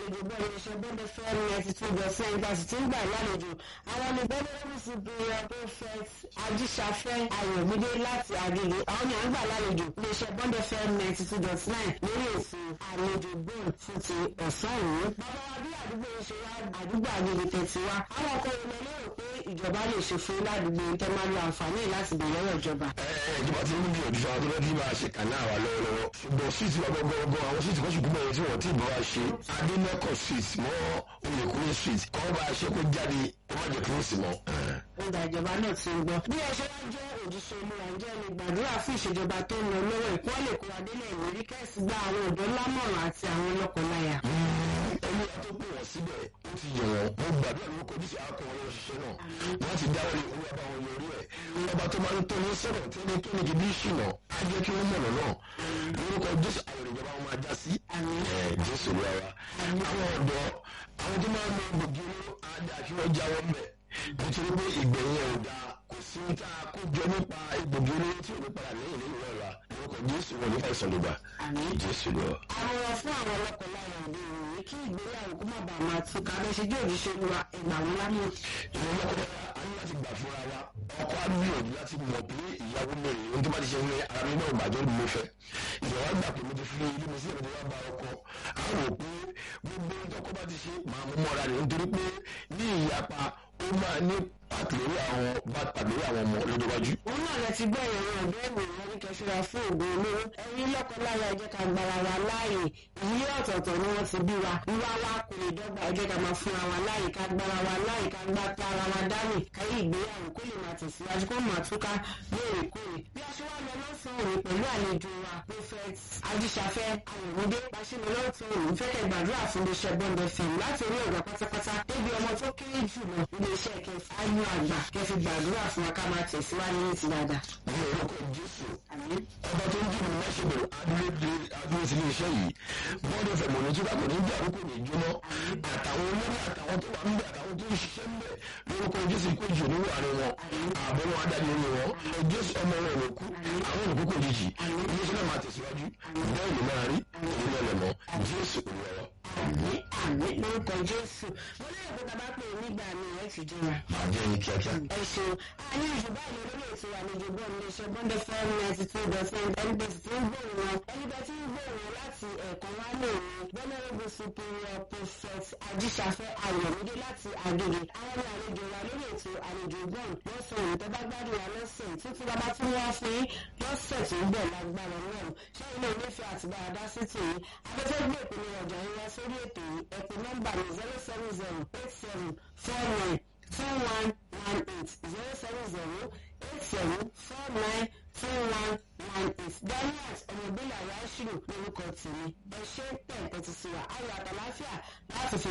àlejò bọ́ọ̀lù iṣẹ́ bọ́ọ̀lù fẹ́ẹ́ ninety two dot seven thirty tí ń gbà lálejò àwọn ní bọ́ọ̀lù superior prophet ajíṣafẹ́ ayọ̀mídé láti àgègè àwọn ní à ń gbà lálejò iléeṣẹ́ bọ́ọ̀lù fẹ́ẹ́ ninety two dot nine lórí èsì àlejò bọ́ọ̀lù fún ti ọ̀sán òní. bàbá wa bí àdúgbò yìí ṣe wá àdúgbò àgègè tẹ̀sí wa àwọn ọkọ̀ ìlẹ̀ lérò pé ìjọba lè ṣe fún ládùúgbò tẹ́ máa lo àǹfààní láti bẹ̀rẹ̀ lọ́wọ́ ìjọba. ẹ ẹ ìjọba ti ń gbìyànjú fún àwọn tó fẹ́ kí máa ṣe kàná àwa lọ́wọ́lọ́wọ́ ṣùgbọ́n síìtì wa gbọ́gbọ́gbọ́ àwọn síìtì kan ṣùgbọ́n ẹ̀yẹ tí wọ́n ti bọ́ wa ṣe adínẹ́kọ̀ street mọ́ oyèkúnlé street kọ́ bá a ṣe kó jáde ó má jẹ́ kí ó sì mọ́. ìgbà ìjọba náà ti ń gbọ́. bí ẹ ṣe wá jẹ́ òjíṣẹ́ olúwa ǹjẹ́ lè gbàdúrà fún ìṣèjọba tó ń lọ lọ́wọ́ ìkọ́ lè kó adélẹ̀ ìwérí kẹ́sì gba àwọn ọ̀dọ́ lámọ̀ràn àti àwọn lọ́kọláya. olúwa tó pè wọ́n síbẹ̀ ó ti yẹ̀ wọ́n mo gbàdúrà ló kọjú sí akọ wọn ṣiṣẹ́ náà wọ́n ti dáwọ́ lé olúwa bá wọn yọrí ẹ̀ ọba tó máa ń tó ní sọ̀rọ̀ tí ní tó ní kí bí ṣìnà á jẹ́ kí wọ́n mọ̀nà náà lórúkọ jésù àwọn ìjọba wọn máa já sí ẹ̀ jésù ló wa àwọn ọ̀dọ́ àwọn tó máa ń lo gbòógì olóró á dá kí wọ́n jáwọ́ mẹ́ nítorí pé ìgbẹ̀yìn ẹ̀ ò dáa kò sí ní tá a kó jọ nípa gbòógì olóró tí ò ní padà lẹ́yìn lẹ́yìn lọ́la lórúkọ jésù wọn nípa ìsọ̀lùgbà jésù lọ. àmọ̀ràn fún àwọn lọ́kọláya òde ìròyìn kí ìgbéyàwó kó má bàa máa túká bẹ́ẹ̀ ṣe jẹ́ òjíṣẹ́ olúwa ẹgbà wọn lámọ̀. ìwọ lọ́kọ̀ọ́yà a ní láti gbà fúnra wa ọkọ á gbìyànjú láti mọ̀ pé ìyàwó mi rèé ohun tó bá ti ṣe ń lé ara mi náà bàjẹ́ ni mo fẹ́ ìyàwó àgbà pé mo ti fi ilé mi sí ìrìn wá bá ọkọ á rò pé gbogbo ohun tọkọ bá ti ṣe máa mú mọ́ra rẹ̀ nítorí pé ní ìyapa ó máa ní pàtàkì àwọn bá pàtàkì àwọn ọmọ lọ́jọ́ iwájú. òun náà lẹ ti gbọ́ ìròyìn ọ̀dọ́ ìròyìn ní kẹsíra fún ògùn olóró ẹ̀yin lọ́kọláya ẹ jẹ́ ká gbára wa láàyè ìyí ọ̀tọ̀ọ̀tọ̀ ni wọ́n ti bí wa wíwá wa kò lè dọ́gba ẹ jẹ́ ká máa fúnra wa láàyè ká gbára wa láàyè ká gbá tara wa dání káyé ìgbéyàwó kó lè máa tẹ̀síwájú kó máa túká lóòrèkóòrè bí a ṣe wá lọ lọ́sàn-án òní pẹ̀lú àlejò wa prophet ajíṣafẹ́ ayọ̀mídé pàṣẹmọ lọ́tún òní fẹ́kẹ̀ gbàdúrà fún iléeṣẹ́ bọ́ndẹ̀ fẹ̀m láti orí ọ̀gá pátápátá débi ọmọ tó kéré jùlọ iléeṣẹ́ kẹfà ayú àgbà kẹfì gbàdúrà fún wa ká máa tẹ̀síwájú ní ti dáadáa. ní orúkọ jésù àmín. ọba tó ń jù mí lọ́sọ̀rọ̀ adúlé adúlé sí iléeṣẹ́ yìí bọ́ọ̀dù fẹ̀mọ̀ ní túbà kò ní jà kó ní jóná àtàwọn olórí àtàwọn tó wà ń bẹ àtàwọn tó ń ṣiṣẹ́ ń bẹ lórúkọ jésù kó jù ní wàárín wọn àbọ̀ wọn adájọ́ orí wọn jésù ọmọ wọn ò kú àwọn olùkú kò jìjì iléeṣẹ́ náà máa tẹ̀síwájú bẹ́ẹ̀ ló máa rí èyí lọ́lẹ̀ mọ́ jésù olúwa àmín àmín lórúkọ jésù mo lérò pé tá a bá pè é nígbà mi ẹ ti dúnra. máa jẹ́ yín kíákíá. ẹ ṣeun a ní ìṣùgbọ́n àlọ́ lórí ètò àlejò bọ́ọ̀ ní iléeṣẹ́ bọ́ndẹ̀ fẹ́ẹ́ ninety two dot ten ẹnibẹ̀sì tí ń gbòòrò wọn ẹnibẹ̀ tí ń gbòòrò wọn láti ẹ̀ẹ̀kan wá ní òun venerable superior prophet ajíṣafẹ́ ayọ̀mídé láti àgègè àwọn ní àlejò wa lórí ètò àlejò bọ́ọ̀n lọ́sàn òun tó bá gbádùn wa lọ́sẹ̀ títí bàbá tí wọ́n fún yín lọ́sẹ̀ tó ń bọ̀ lágbára náà ṣé ilé onífẹ́ àtibára dá sí tèyí afẹ́fẹ́ gbé ìpínlẹ̀ ọjà yín wá sórí ètò yìí ẹ̀pẹ̀ nọ́mbà ní zero seven zero eight seven four nine two one one eight zero seven zero eight seven four nine two one one eight daniel ọmọbílẹ̀ aláṣírò lórúkọ tèmi ẹ ṣe ń tẹ̀ tẹ̀tí sí wa ayọ̀ àtàláfíà láti fi